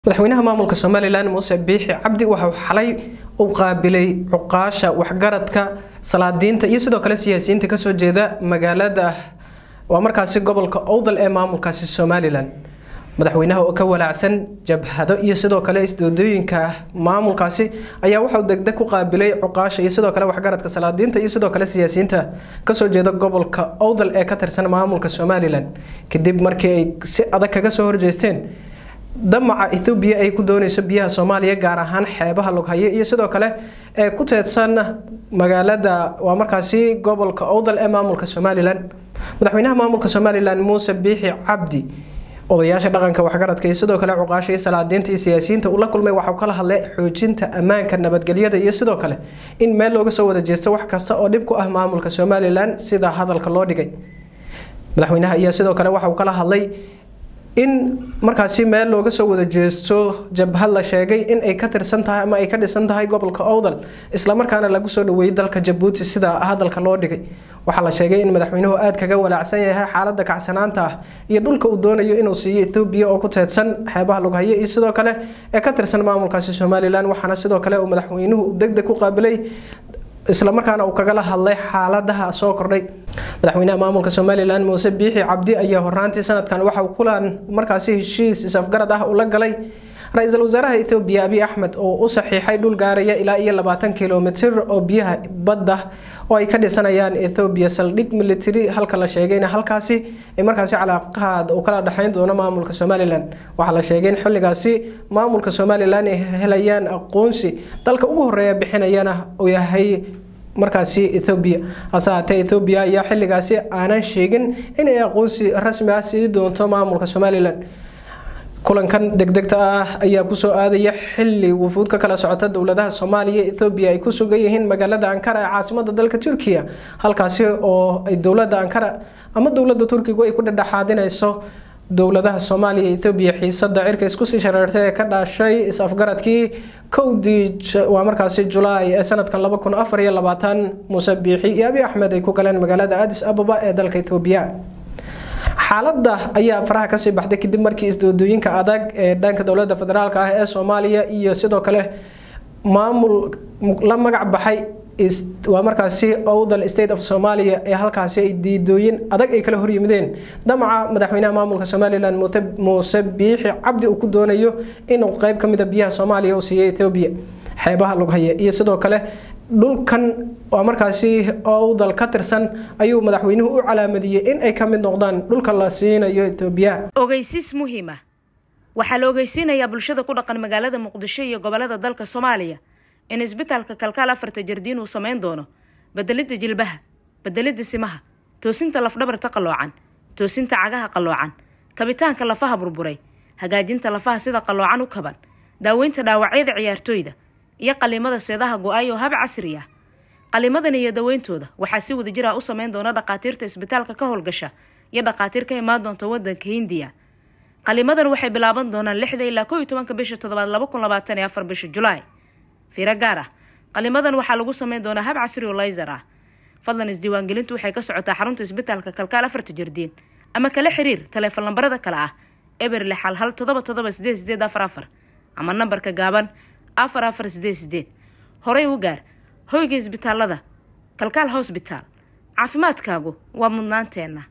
madaxweynaha maamulka somalilan muuse biixi cabdi waxauu xalay u qaabilay cuqaasha waxgaradka salaadiinta iyo sidoo kale siyaasiyiinta kasoo jeeda magaalada waa markaasi gobolka owdal ee maamulkaasi somalilan madaxweynaha oo ka walaacsan jabhado iyo sidoo kale isdoodooyinka maamulkaasi ayaa waxauu degdeg ku qaabilay cuqaasha iyo sidoo kale waxgaradka salaadiinta iyo sidoo kale siyaasiyiinta kasoo jeeda gobolka owdal ee ka tirsan maamulka somalilan kadib markii ay si adag kaga soo horjeesteen damaca ethoobiya ay ku dooneyso biyaha soomaaliya gaar ahaan xeebaha loghaye iyo sidoo kale ee ku teedsan magaalada waa markaasi gobolka owdal ee maamulka somalilan madaxweynaha maamulka somalilan muuse biixi cabdi odayaasha dhaqanka waxgaradka iyo sidoo kale cuqaasha iyo salaadiinta iyo siyaasiyiinta uu la kulmay waxauu kala hadlay xoojinta ammaanka nabadgelyada iyo sidoo kale in meel looga soo wada jeesto wax kasta oo dhib ku ah maamulka somalilan sida hadalka loo dhigay madaxweynaha ayaa sidoo kale waxauu kala hadlay in markaasi meel looga soo wada jeesto jabhad la sheegay in ay ka tirsan tahay ama ay ka dhisan tahay gobolka owdal islamarkaana lagu soo dhaweeyey dalka jabuuti sida hadalka loo dhigay waxaa la sheegay in madaxweynuhu aada kaga walaacsan yahay xaalada kacsanaanta ah iyo dhulka uu doonayo inuu siiyo ethoobiya oo ku teedsan xeebaha lughaye iyo sidoo kale ee ka tirsan maamulkaasi somalilan waxaana sidoo kale uu madaxweynuhu degdeg ku qaabilay islamarkaana uu kagala hadlay xaaladaha soo kordhay madaxweynaha maamulka somalilan muuse biixi cabdi ayaa horaantii sanadkan waxa uu kulan markaasi heshiis is-afgarad ah ula galay ra-iisul wasaaraha ethoobiya abiy axmed oo u saxiixay dhul gaaraya ilaa iyo labaatan kilomitir oo biyaha badda oo ay ka dhisanayaan ethoobiya saldhig military halka la sheegayna halkaasi ay markaasi calaaqaad uu kala dhexeyn doono maamulka somalilan waxaa la sheegay in xilligaasi maamulka somalilan ay helayaan aqoonsi dalka ugu horeeya bixinayana uu yahay markaasi ethoobiya hase haatee ethoobiya ayaa xilligaasi aanan sheegin inay aqoonsi rasmi ah sii doonto maamulka somalilan kulankan degdegta ah ayaa kusoo aadaya xili wufuud ka kala socota dowladaha soomaaliya ethoobiya ay ku sugan yihiin magaalada ankara ee caasimada dalka turkiya halkaasi oo ay dowlada ankara ama dowlada turkigu ay ku dhedhexaadinayso dowladaha soomaaliya ethoobiya xiisada cirka iskusii shareertay ee ka dhashay is-afgaradkii kowdii waa markaasi julaay ee sanadkan laba kun afar iyo labaatan muuse biixi iyo abiy axmed ay ku galeen magaalada adis ababa ee dalka ethoobiya xaaladda ayaa faraha kasii baxday kadib markii isdoodooyinka adag ee dhanka dowlada federaalk ah ee soomaaliya iyo sidoo kale maamul la magac baxay waa markaasi owdal state of somalia ee halkaasi ay diidooyin adag ay kala horyimideen damaca madaxweynaha maamulka somalilan muuse biixi cabdi uu ku doonayo inuu qeyb kamida biyaha soomaaliya uu siiyo ethoobiya xeebaha lughaye iyo sidoo kale dhulkan waa markaasi owdal ka tirsan ayuu madaxweynuhu u calaamadiyey in ay ka mid noqdaan dhulka la siinayo etoobiya ogeysiis muhiima waxaa la ogeysiinayaa bulshada ku dhaqan magaalada muqdisho iyo gobolada dalka soomaaliya in isbitaalka kalkaal afarta jardiin uu samayn doono bedelidda jilbaha bedelidda simaha toosinta lafdhabarta qalloocan toosinta cagaha qalloocan kabitaanka lafaha burburay hagaajinta lafaha sida qalloocan u kaban daaweynta dhaawacyada ciyaartooyda iyo qaliimada seedaha go-ay oo hab casri ah qaliimadan iyo daweyntooda waxaa si wadajir ah u sameyn doona dhakhaatiirta isbitaalka ka howlgasha iyo dhakhaatiir ka imaan doonta wadanka hindiya qaliimadan waxay bilaaban doonaan lixda ilaa koo iyo tobanka bisha toddobaad laba kun labaatan iyo afar bisha julaay fiiro gaar ah qaliimadan waxaa lagu sameyn doonaa hab casri oo layser ah fadlan isdiiwaangelintu waxay ka socotaa xarunta isbitaalka kalkaal afarta jardiin ama kala xiriir taleefon lambarada kale ah eber lix hal hal todoba todoba sideed sideed afar afar ama nambarka gaaban afar afar sideed sideed horey u gaar hoyga isbitaalada kalkaal hosbitaal caafimaadkaagu waa mudnaanteenna